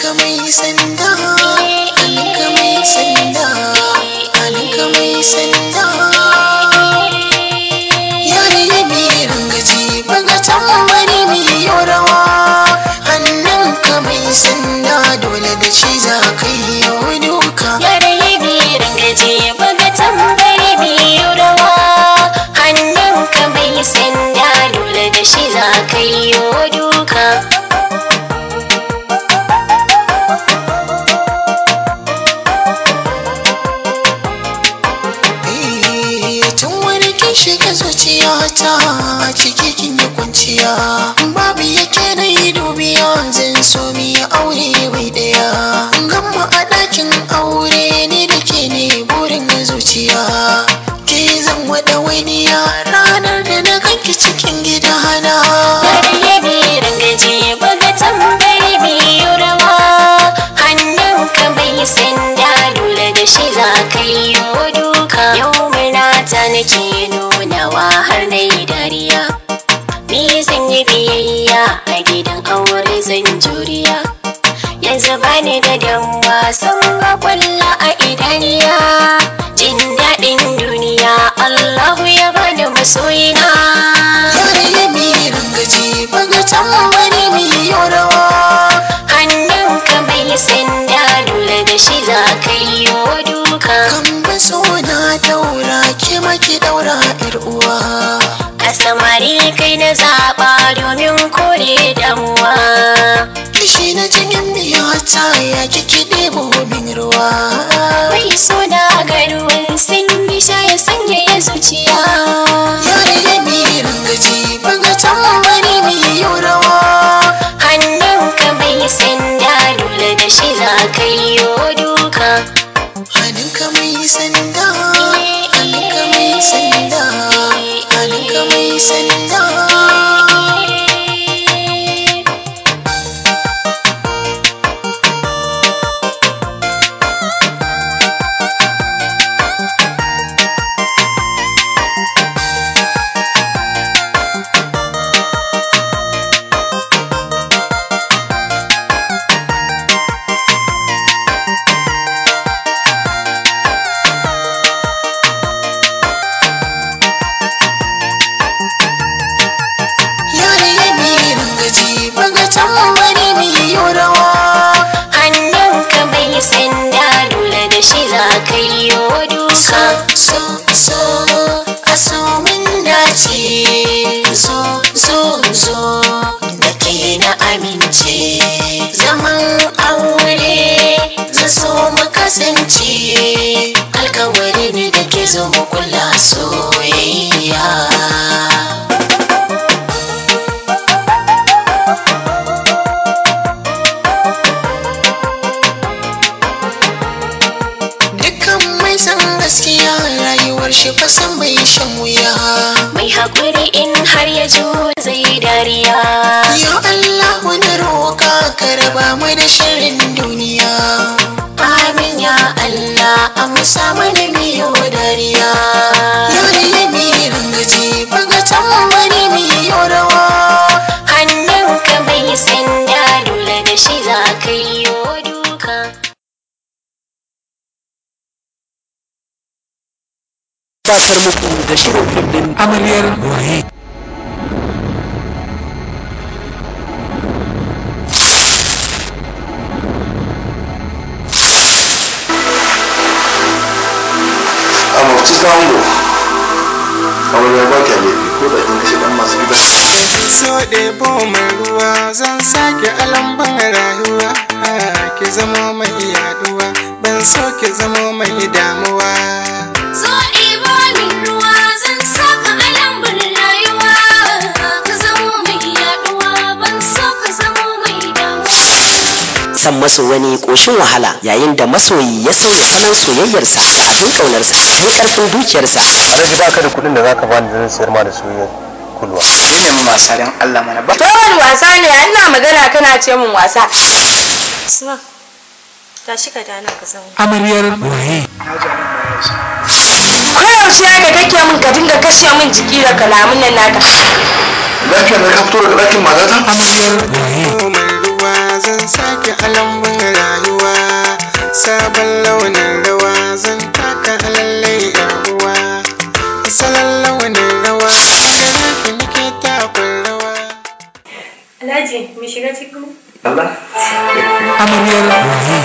Alinka mai sanda, alinka mai sanda, alinka mai sanda. Yare mai rangaji baga tambari mai yorawa. Hannunka mai sanda dole da shi za ka yi yau duka. Yare bi rangaje baga tambari biyu rawa hannunka mai sanda dole da shi za ka yi duka. Eh, tun wani kin shiga zuciyata ciki kin yi kwanciya babu yake na yi dubiya zan so mu yi aure bai daya gamma a ɗakin aure ne da ke ne burin zuciya ke zan wada waniya ranar da na ganki cikin gidana Yare bi rangaje baga tambari biyu rawa hannunka mai sanda dole da shi za ka yi duka. Yau ta nake nunawa har na yi dariya. Ni zan yi biyayya a gidan aure zan juriya. Yanzu bani da damuwa san ga kwalla a idaniya. Jin daɗin duniya Allahu ya bani masoyina. yare mai rangaji baga tambari mai yorawa Hannunka mai sanda dole da shi za ka yi duka. kan baso na daura ke maki daura yar uwa A samari kai na zaɓa domin kore damuwa. kishi na cikin biyata ya kiki ɗebo min ruwa Mai suna garuwan sanyi sha ya sanya ya zuciya. yare ya mi rangaji baga tambari mai yau rawa Hannunka mai sanda dole da shi za ka yi duka. hannunka mai sanda hannunka mai sanda hannunka mai sanda yare ya mi rangaji baga tambari mai yau rawa Hannunka mai sanda dole da shi za ka yi duka. so so a so min dace zo zo zo da ke na amince zaman aure zan so mu kasance alkawari ne da ke zo mu kula soyayya dukkan mai san gaskiya rayuwar shi fasan bai shan wuya Mai haƙuri in har ya zo zai dariya. Ya Allah wani roƙa ka raba mu da shirin duniya. Amin ya Allah amsa mana miyo dariya. Ya ne mi rangaji baga tambari miyo rawa. Hannunka mai sanda dole da shi za ka yi duka. gabatar muku da shirin fim din amaryar waye a mafi zango amarya ba kya laifi ko da kin kashe dan masu gida so ɗebo mai ruwa zan sake alamban rayuwa ki zamo mai yaduwa ban so ki zamo mai damuwa So ɗibo min ruwa zan saka a lambun rayuwa. Ka zamo mai yaɗuwa ban so ka zamo mai damuwa. san maso wani ƙoshin wahala yayin da masoyi ya sauya salon soyayyarsa da abin ƙaunarsa don ƙarfin dukiyarsa alhaji ba ka da kuɗin da za ka bani zan sayar ma da soyayyar kulwa Ni ne mun wasa don Allah mana ba. wani wasa ne ina magana kana ce min wasa Usman, tashi ka dana ka zauna. amaryar waye koyaushe haka kake min ka dinga kashe min jiki da kalamun nan naka lafiya na ka fito daga ɗakin matata amaryar waye mai ruwa zan sake alamban Allah amaryar waye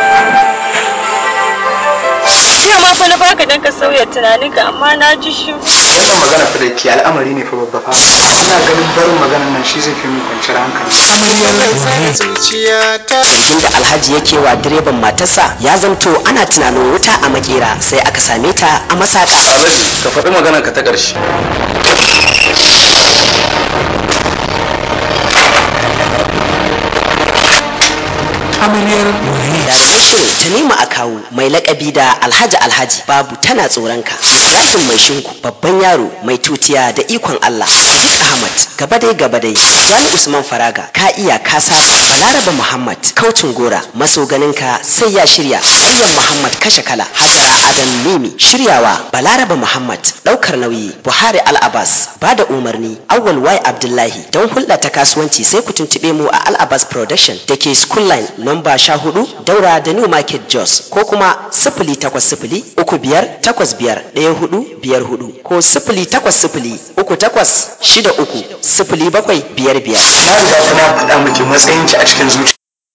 Jiya ma fa na baka dan ka sauya tunaninka amma na ji shi. wannan magana fa da ke al'amari ne fa babba fa ina ganin barin maganan nan shi zai fi min kwanciyar hankali amaryar waye zuciyata zargin da alhaji yake wa direban matarsa ya zamto ana tunanin wuta a makera sai aka same ta a masaka Alhaji ka faɗi maganar ka ta ƙarshe amaryar waye jaruman shirin tanima a kawo mai lakabi da alhaji alhaji babu tana tsoronka ibrahim mai shinku babban yaro mai tutiya da ikon allah sadiq ahmad gaba dai gaba dai jani usman faraga ka iya ka saba balaraba muhammad kaucin gora maso ganinka sai ya shirya maryam muhammad kashe kala hajara adam mimi shiryawa balaraba muhammad daukar nauyi buhari al-abbas ba da umarni awwal y abdullahi don hulɗa ta kasuwanci sai ku tuntuɓe mu a al-abbas production da ke school line number sha hudu daura da new market jos ko kuma sifili takwas sifili uku biyar takwas biyar ɗaya hudu biyar hudu ko sifili takwas sifili uku takwas shida uku sifili bakwai biyar biyar na riga fa na faɗa miki matsayin ki a cikin zuciya